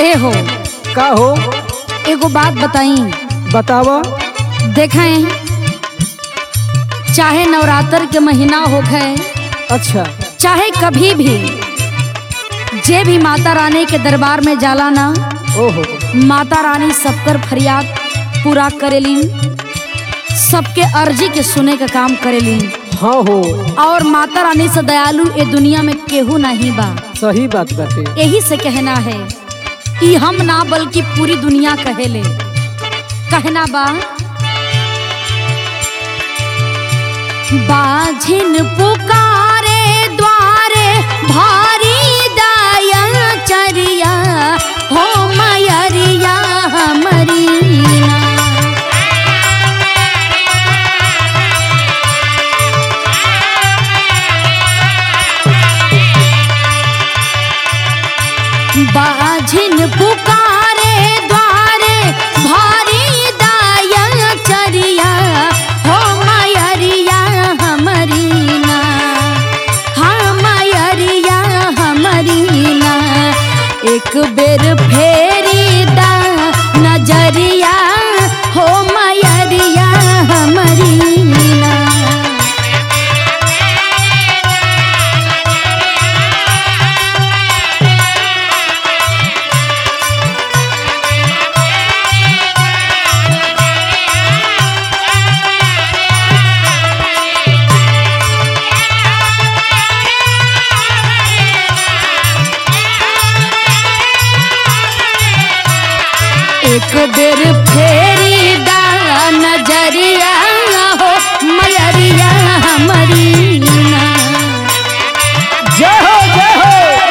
ए हो का हो एगो बात बताई बताव देखें चाहे नवरात्र के महीना हो गए अच्छा चाहे कभी भी जे भी माता रानी के दरबार में जाला ना ओहो माता रानी सबकर फरियाद पूरा करेलीन सबके अर्जी के सुने का काम करेलीन हाँ हो और माता रानी से दयालु ए दुनिया में केहू नहीं बा सही बात बाटे यही से कहना है ई हम ना बल्कि पूरी दुनिया कहेले कहना बा बाझिन पुकारे द्वारे भारी दया चरिया हो मयरिया मरीना बाझिन पुकारे द्वारे भारी दया चरिया हो मयरिया हमरीना हाँ मयरिया हमरीना एक बेर फेरी दा नजरिया हो मयरिया हमरीना एक बेर फेरी दा नजरिया हो मयरिया हमरीना जय हो जय हो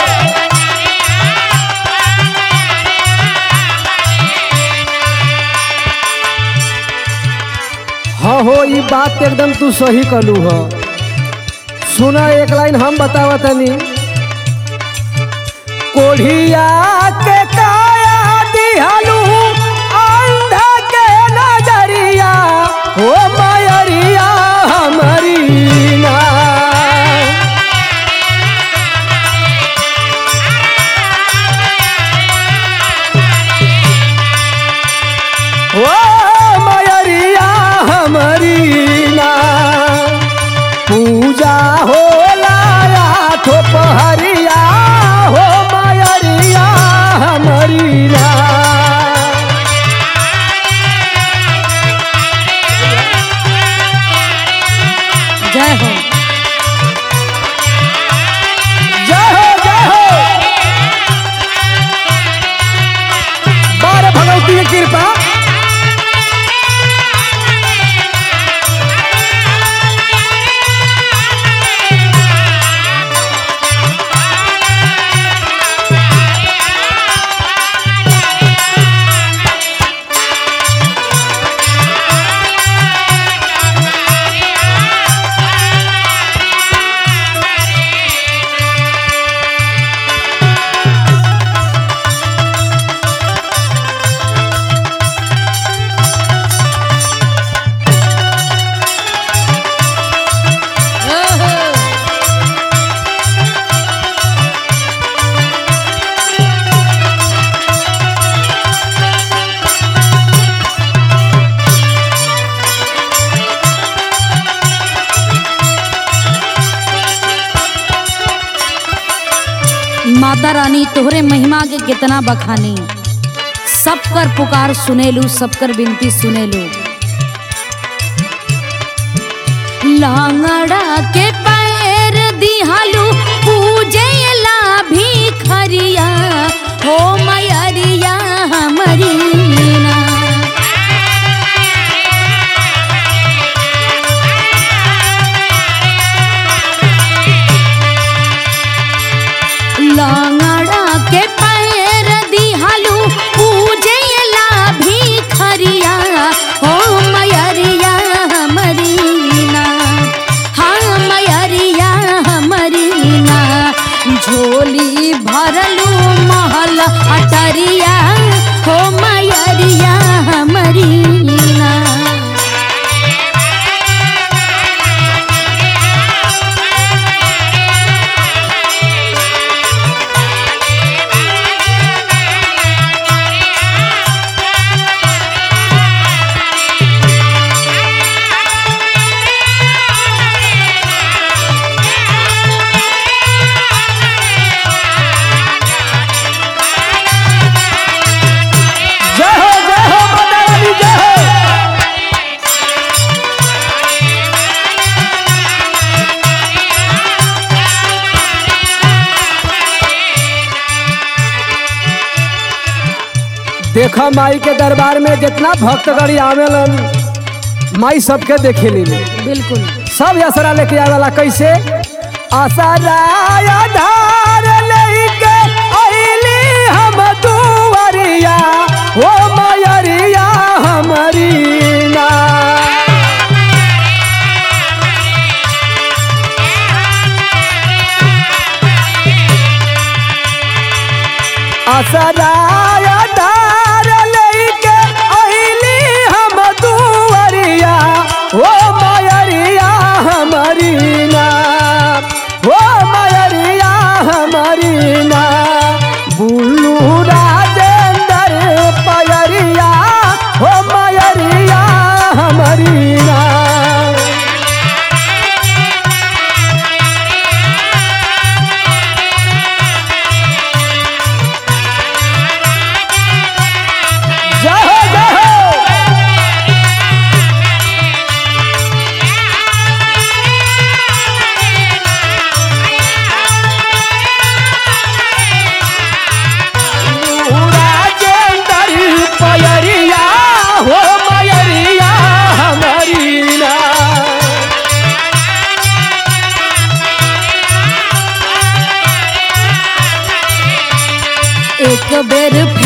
हाँ हो ये बात एकदम तू सही कलू हो सुना एक लाइन हम बतावा तनी कोढ़िया के काया दिहलू अंधा के नजरिया हो मयरिया हमारी ना ओ मयरिया हमारी ना पूजा होला आठो पहरिया हो मयरिया हमारी ना जय हो जय हो जय हो बारह भगवती की कृपा माता रानी तोहरे महिमा के कितना बखानी सबकर पुकार सुनेलू सबकर विनती सुनेलू लांगड़ा के पैर दिहालू पूजेला भी खरिया हो मयरिया हमरीना लांगड़ा के पैर दिहालू पूजेला भी खरिया हो मयरिया हमरीना हाँ मयरिया हमरीना झोली भरलू महल अटरिया हो मयरिया हमरीना देखा माई के दरबार में जितना भक्तगण आवेलन माई सबके देखे ली बिल्कुल सब असरा लेके आवेला कैसे असरा आधार लेके अइली हम दुआरिया ओ मयरिया हमरी ना असरा आधार लेके अइली हम दुआरिया ओ मयरिया हमरी ना ओ मयरिया हमरी ना बुल्लू राजेंद्र पयरिया ओ मयरिया हमरी ना जय हो जय हो राजेंद्र पयरिया हो मयरिया हमारी ना एक बेर